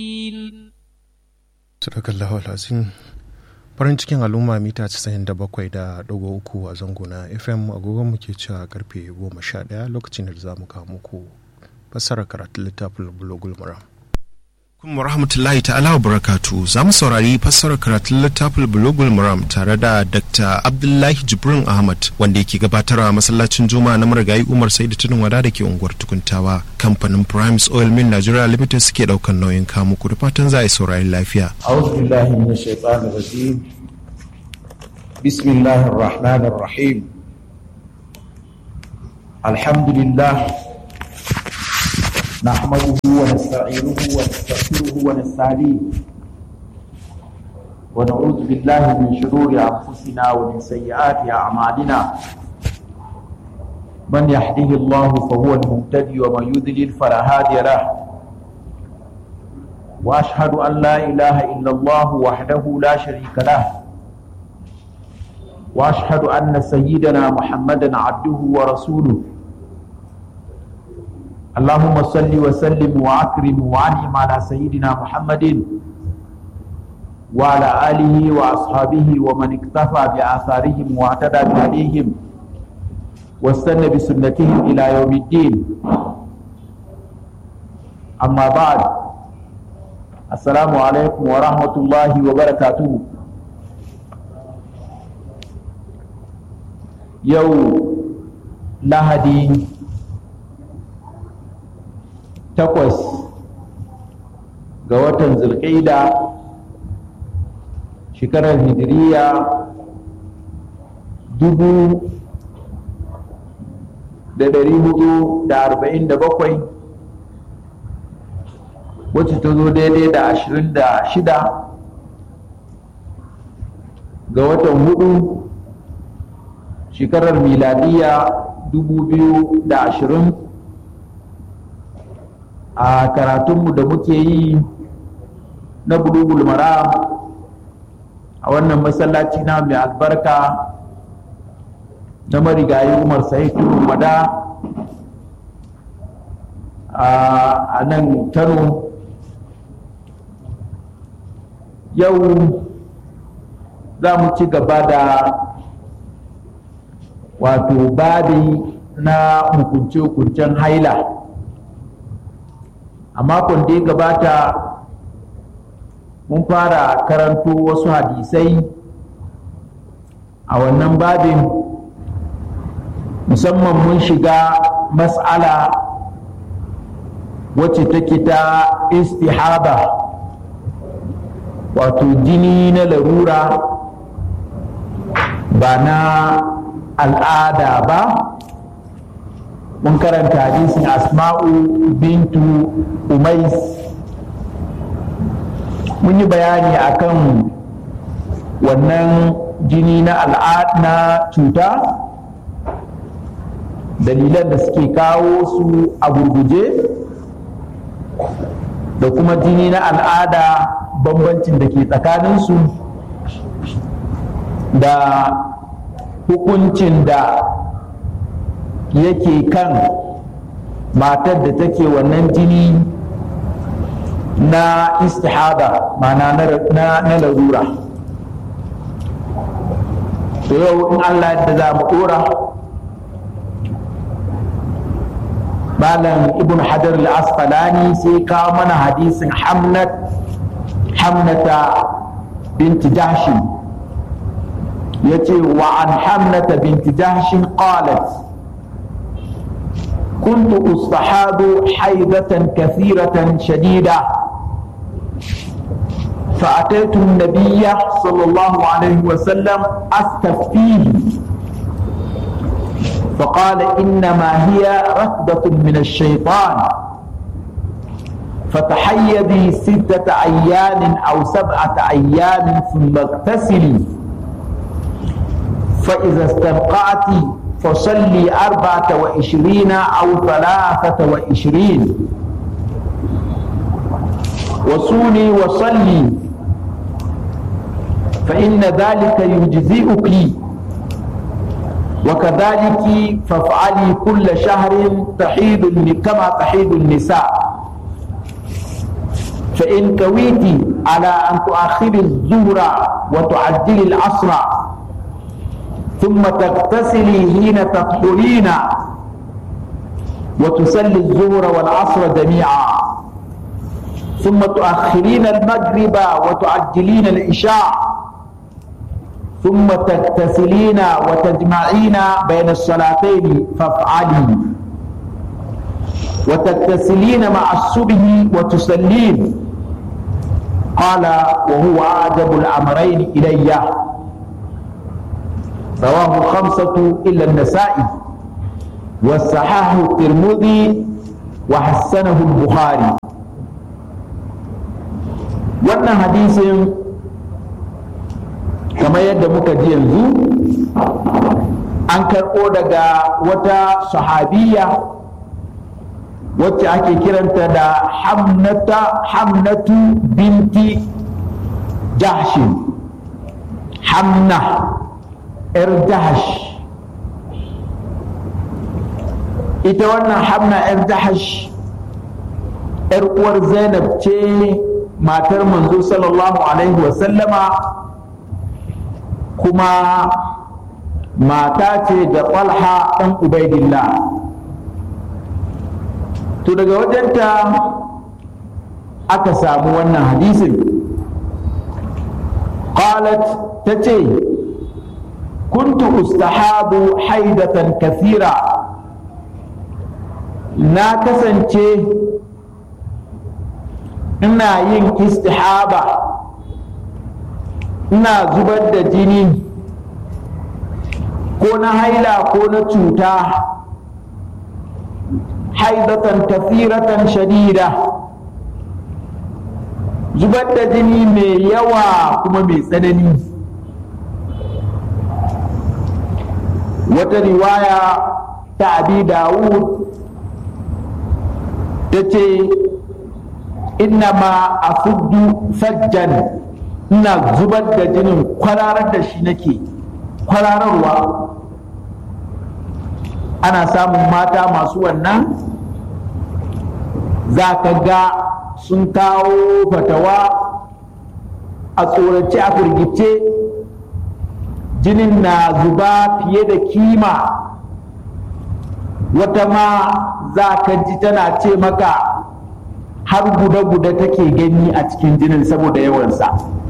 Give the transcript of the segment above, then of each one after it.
Sadakallahu alazim farin cikin al'umma mita 97.3 a zango na FM agogon mu ke cewa karfe 11 lokacin da za mu kawo muku fassarar karatun littafin bulogul maram. Kuma rahmatullahi ta'ala wa barakatu za mu saurari fassarar karatun littafin bulogul maram tare da Dr. Abdullahi Jibrin Ahmad wanda yake gabatarwa masallacin Juma'a na marigayi Umar Saidu Tudun Wada da ke unguwar Tukuntawa. Kamfanin Primes Oil Mill Nigeria Limited suke daukan nauyin kamu ku da fatan za a yi saurari lafiya. أعوذ بالله من الشيطان الرجيم بسم الله الرحمن الرحيم الحمد لله نحمده ونستعينه ونستغفره ونستهديه ونعوذ بالله من شرور أنفسنا ومن سيئات أعمالنا من يهده الله فهو المهتدي ومن يضلل فلا هادي له واشهد ان لا اله الا الله وحده لا شريك له واشهد ان سيدنا محمدا عبده ورسوله اللهم صل وسلم واكرم وانعم على سيدنا محمد وعلى اله واصحابه ومن اكتفى باثارهم واعتدى بهديهم واستنى بسنتهم الى يوم الدين اما بعد Assalamu alaikum wa rahmatullahi wa barakatuhu. Yau Lahadi takwas ga watan zulƙaida shekarar hijiriya dubu da dari hudu da arba'in da bakwai wacce ta zo daidai da ashirin da shida ga watan hudu shekarar miladiya dubu biyu da ashirin a karatunmu da muke yi na bulugul mara a wannan masallaci na mai albarka na marigayi umar sa'id wada a nan kano yau za mu ci gaba da wato babi na hukunce-hukuncen haila a makon da ya gabata mun fara karanto wasu hadisai a wannan babin musamman mun shiga mas'ala wacce take ta istihaba wato jini na larura ba na al'ada ba mun karanta hadisin asma'u bintu umais mun yi bayani akan wannan jini na al'ada na cuta dalilan da suke kawo su a gurguje da kuma jini na al'ada bambancin da ke tsakaninsu da hukuncin da yake kan matar da take wannan jini na istihada mana na larura to yau in allah da za mu dora malam ibn hajar al-asqalani sai kawo mana hadisin hamnat hamnata binti jahshin yace wa an hamnata binti jahshin qalat كنت أصطحاب حيضة كثيرة شديدة فأتيت النبي صلى الله عليه وسلم أستفتيه فقال إنما هي ركضة من الشيطان فتحيدي ستة أيام أو سبعة أيام ثم اغتسلي فإذا استنقعت فصلي أربعة وعشرين أو ثلاثة وعشرين وصولي وصلي فإن ذلك يجزئك وكذلك فافعلي كل شهر تحيض كما تحيض النساء فإن كويت على أن تؤخر الظهر وتعجل العصر ثم تغتسلي حين تطهرين وتصلي الظهر والعصر جميعا ثم تؤخرين المغرب وتعجلين العشاء ثم تغتسلين وتجمعين بين الصلاتين فافعلي وتغتسلين مع الصبح وتصلين قال وهو أعجب الأمرين إلي رواه الخمسة إلا النسائي والصحاح الترمذي وحسنه البخاري wannan hadisin kamar yadda muka ji yanzu an karɓo daga wata sahabiya wacce ake kiranta da hamnata hamnatu binti jahshin hamna 'yar jahash ita wannan hamna 'yar jahash 'yar uwar zainab ce matar manzo sallallahu alaihi wasallama kuma mata ce ga talha ɗan ubaidillah to daga wajenta aka samu wannan hadisin qalat ta ce kuntu ustahabu haidatan kathira na kasance ina yin istihaba ina zubar da jini ko na haila ko na cuta haidatan kafiratan shadida zubar da jini mai yawa kuma mai tsanani wata riwaya ta abi dawud ta ce innama a fuddu sajjan ina zubar da jinin kwararar da shi nake kwarararwa ana samun mata masu wannan za ka ga sun kawo fatawa a tsorace a firgice jinin na zuba fiye da kima wata ma za ka ji tana ce maka har guda-guda take gani a cikin jinin saboda yawansa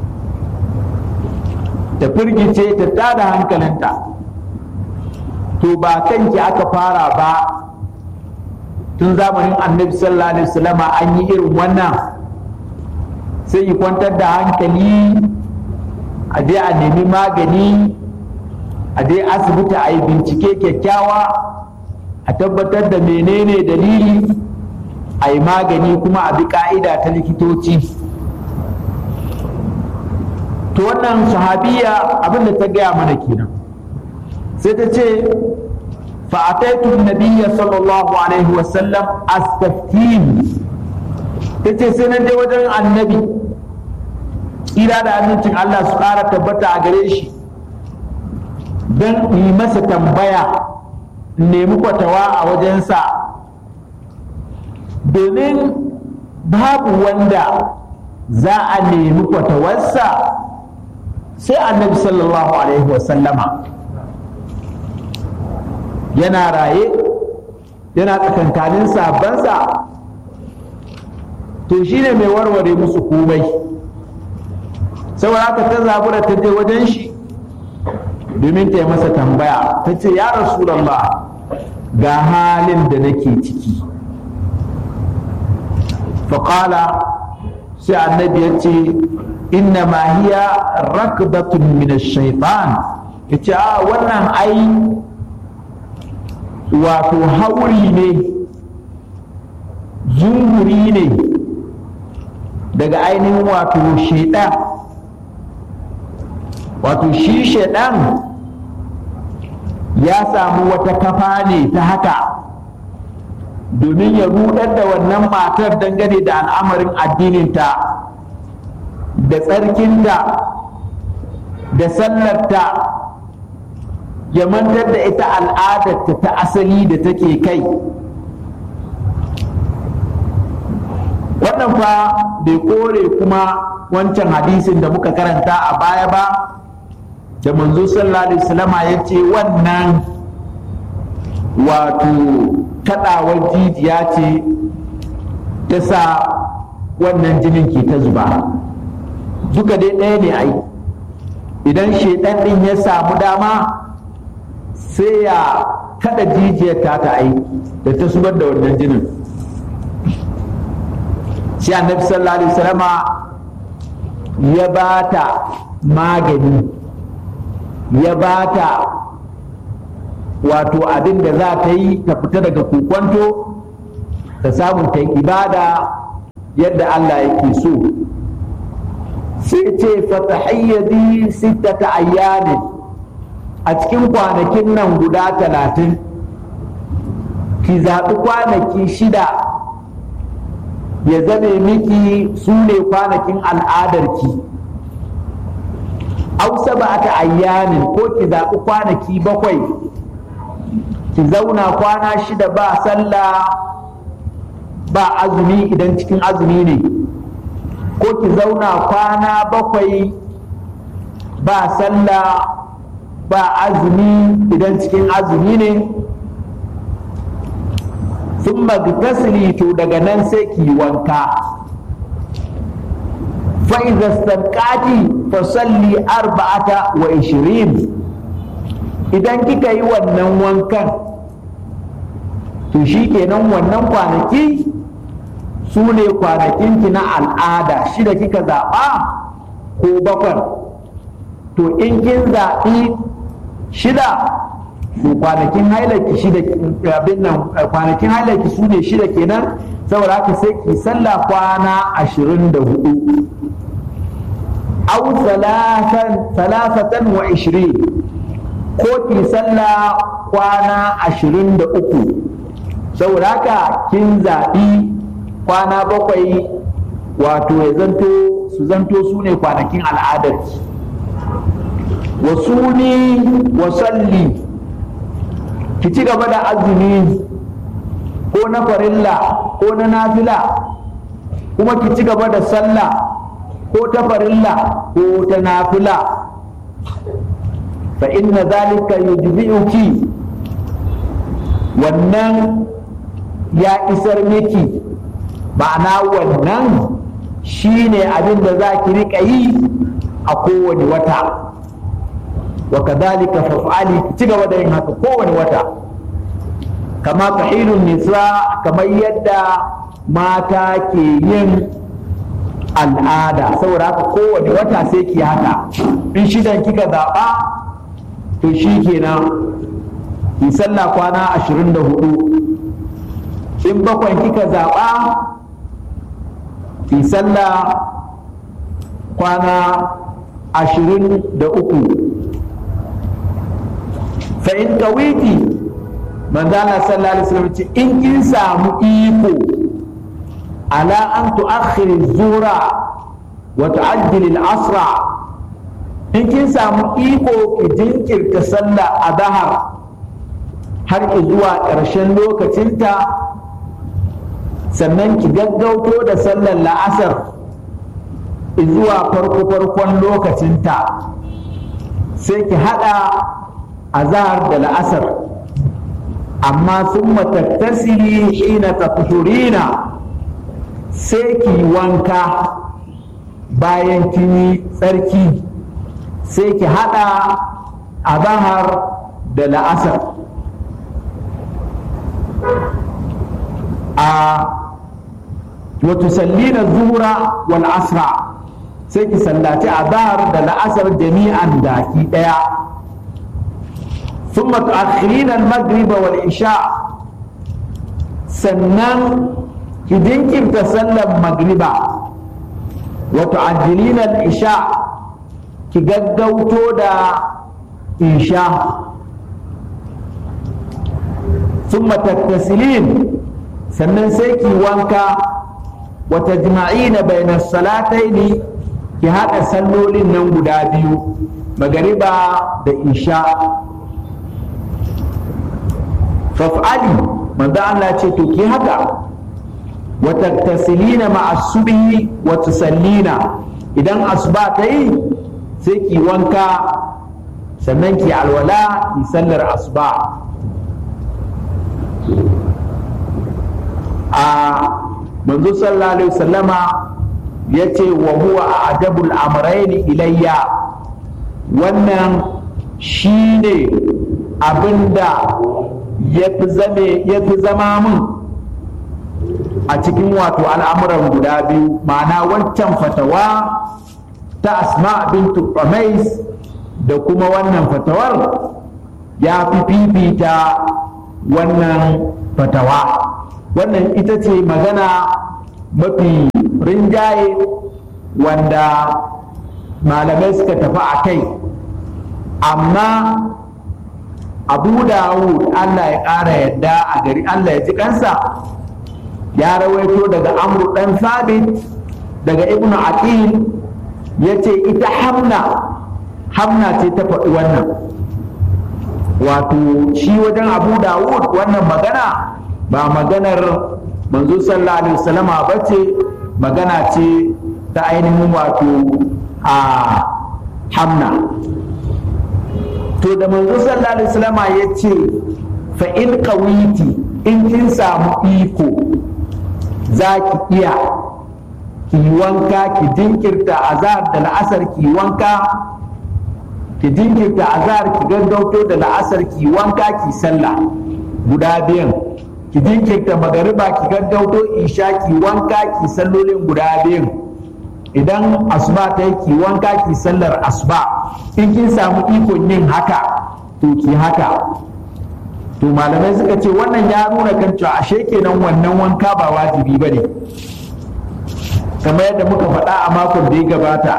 ta firgice ta tada hankalinta to ba kanki aka fara ba tun zamanin annabi sallallahu alaihi wasallama an yi irin wannan sai yi kwantar da hankali a je a nemi magani a je asibiti a yi bincike kyakkyawa a tabbatar da menene dalili a yi magani kuma a bi ka'ida ta likitoci to wannan sahabiya abin da ta gaya mana kenan sai ta ce fa'ataitu nabiyya sallallahu alaihi wasallam astaftin ta ce sai na je wajen annabi tsira da amincin Allah su ƙara tabbata a gare shi don yi masa tambaya nemi kwatawa a wajensa domin babu wanda za a nemi kwatawarsa sai annabi sallallahu alaihi wasallama yana raye yana tsakankanin sabansa to shi ne mai warware musu komai saboda haka ta zabura ta je wajen shi domin ta yi masa tambaya ta ce ya rasulallah ga halin da nake ciki faƙala sai annabi ya ce inna ma hiya rakbatun min shaitan ya ce a wannan ai wato hauri ne zunguri ne daga ainihin wato shaidan wato shi shaidan ya samu wata kafa ne ta haka domin ya rudar da wannan matar dangane da al'amarin addininta da tsarkinta da sallarta ya mantar da ita al'adarta ta asali da take kai wannan fa bai kore kuma wancan hadisin da muka karanta a baya ba da manzo sallallahu alaihi wasallama ya ce wannan wato kadawar jijiya ce ta sa wannan jinin ke ta zuba duka dai ɗaya ne ai idan shaidan ɗin ya samu dama sai ya kada jijiyar ta ta ai da ta zubar da wannan jinin shi annabi sallallahu alaihi wasallama ya ba ta magani ya ba ta wato abin da za ta yi ta fita daga kokwanto ta samu ta ibada yadda Allah yake so sai ce fatahayyadi sittata ayyamin a cikin kwanakin nan guda talatin ki zaɓi kwanaki shida ya zame miki su ne kwanakin al'adarki ausa ba ta ayyamin ko ki zaɓi kwanaki bakwai ki zauna kwana shida ba sallah ba azumi idan cikin azumi ne ko ki zauna kwana bakwai ba sallah ba azumi idan cikin azumi ne sun magtasili to daga nan sai ki wanka fa'iza stankati fasalli arba'ata wa ishirin idan kika yi wannan wankan to shi kenan wannan kwanaki su ne kwanakinki na al'ada shida kika zaɓa ko bakwai to in kin zaɓi shida to kwanakin hailaki shida abin nan kwanakin hailaki su ne shida kenan saboda haka sai ki sallah kwana ashirin da hudu au salasatan wa ishirin ko ki sallah kwana ashirin da uku saboda haka kin zaɓi kwana bakwai wato ya zanto su zanto su ne kwanakin al'adarki wasu ni wasalli ki ci gaba da azumi ko na farilla ko na nafila kuma ki ci gaba da sallah ko ta farilla ko ta nafila fa inna zalika yujzi'uki wannan ya isar miki ma'ana wannan shine abin da za ki riƙa yi a kowane wata wa kadhalika faf'ali ki ci gaba da yin haka kowane wata kama tahilun nisa kamar yadda mata ke yin al'ada saboda haka kowane wata sai ki haka in shidan kika zaɓa to shi kenan ki sallah kwana ashirin da hudu in bakwai kika zaɓa ki sallah kwana ashirin da uku fa in kawiti manzana sallallahu alaihi wasallam ce in kin samu iko ala an tu'akhkhiri zura wa tu'ajjili al-asra in kin samu iko ki jinkirta sallah a zahar har zuwa ƙarshen lokacinta sannan ki gaggauto da sallar la'asar zuwa farko-farkon lokacinta sai ki haɗa azahar da la'asar amma sun matattasiri hina tafturina sai ki wanka bayan kini tsarki sai ki haɗa azahar da la'asar a watusallina zuhura wal asra sai ki sallaci azhar da la'asar jami'an daki daya ثم تؤخرين المغرب والعشاء sannan ki jinkirta sallar magriba wa tu'ajjilina al-isha ki gaggauto da isha thumma tattasilin sannan sai ki wanka wa tajma'ina bayna salataini ki haɗa sallolin nan guda biyu magariba da isha faf'ali manzo Allah ce to ki haka wa tattasilina ma'a subhi wa tusallina idan asuba ta yi sai ki wanka sannan ki alwala ki sallar asuba a manzo sallallahu alaihi wasallama ya ce wa huwa a ajabul amraini ilayya wannan shi ne abinda ya fi zama min a cikin wato al'amuran guda biyu ma'ana wancan fatawa ta asma bintu Umais da kuma wannan fatawar ya fi fifita wannan fatawa wannan ita ce magana mafi rinjaye wanda malamai suka tafi a kai amma abu dawud allah ya ƙara yadda a gari allah ya ji kansa ya rawaito daga amru ɗan sabit daga ibnu aqil ya ce ita hamna hamna ce ta faɗi wannan wato shi wajen abu dawud wannan magana ba maganar manzo sallallahu alaihi wasallama ba ce magana ce ta ainihin wato a hamna to da manzo sallallahu alaihi wasallama ya ce fa in qawiti in kin samu iko za ki iya ki wanka ki jinkirta azhar da la'asar ki wanka ki jinkirta azhar ki gaggauto da la'asar ki wanka ki sallah guda biyan ki jinkirta magariba ki gaggauto isha ki wanka ki sallolin guda biyan idan asuba ta yi ki wanka ki sallar asuba in kin samu ikon yin haka to ki haka to malamai suka ce wannan ya nuna kan cewa ashe kenan wannan wanka ba wajibi ba ne kamar yadda muka faɗa a makon da ya gabata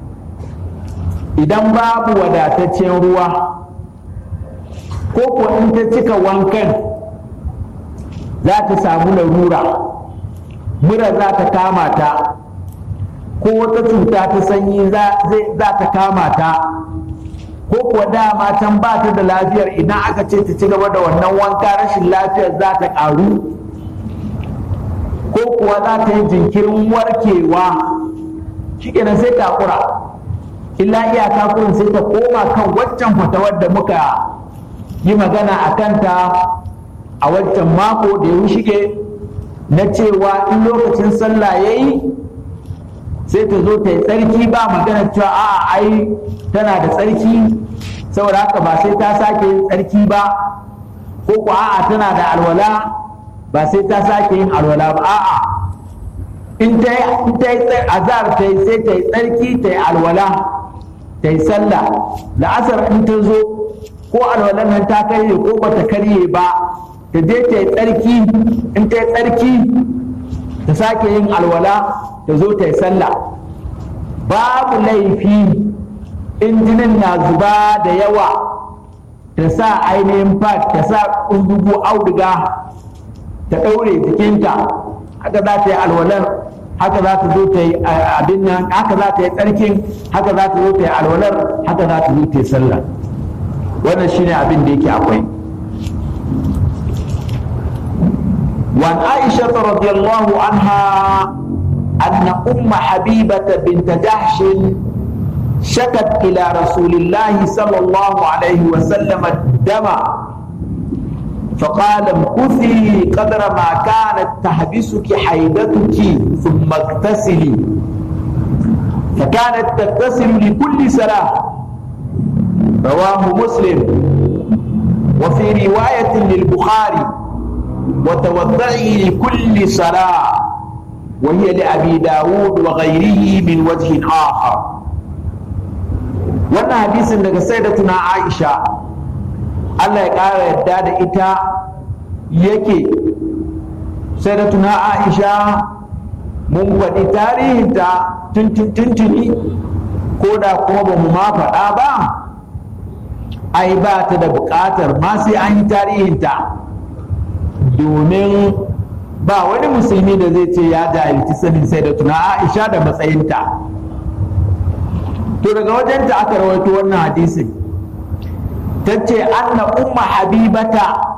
idan babu wadataccen ruwa ko ko in ta cika wankan za ta samu larura mura za ta kama ta ko wata cuta ta sanyi za ta kama ta ko kuwa dama can ba ta da lafiyar idan aka ce ta ci gaba da wannan wanka rashin lafiyar za ta ƙaru ko kuwa za ta yi jinkirin warkewa shi kenan sai ta kura illa iyaka kurin sai ta koma kan waccan fatawar da muka yi magana a kanta a waccan mako da ya shige na cewa in lokacin sallah ya yi sai ta zo ta yi tsarki ba magana cewa a ai tana da tsarki saboda haka ba sai ta sake yin tsarki ba ko ko a'a tana da alwala ba sai ta sake yin alwala ba a'a in ta yi azar ta yi sai ta yi tsarki ta yi alwala ta yi sallah la'asar in ta zo ko alwalan nan ta karye ko ba ta karye ba ta je ta yi tsarki in ta yi tsarki ta sake yin alwala ta zo ta yi sallah babu laifi in jinin na zuba da yawa ta sa ainihin fat ta sa ƙundugu auduga ta ɗaure jikinta haka za ta yi alwalar haka za ta zo ta yi abin nan haka za ta yi tsarkin haka za ta zo ta yi alwalar haka za ta zo ta yi sallah wannan shine abin da yake akwai وعن عائشة رضي الله عنها أن أم حبيبة بنت جحش شكت إلى رسول الله صلى الله عليه وسلم الدم فقال امكثي قدر ما كانت تحبسك حيدتك ثم اغتسلي فكانت تغتسل لكل صلاة رواه مسلم وفي رواية للبخاري وتوضعي لكل صلاة وهي لأبي داود وغيره من وجه آخر wannan hadisin daga sayyidatuna Aisha Allah ya ƙara yadda da ita yake sayyidatuna Aisha mun faɗi tarihinta tuntuni ko da kuma ba mu ma faɗa ba ai ba ta da buƙatar ma sai an yi tarihinta domin ba wani musulmi da zai ce ya jahilci sanin sayyidatuna Aisha da matsayinta to daga wajenta aka rawaito wannan hadisin ta ce anna umma habibata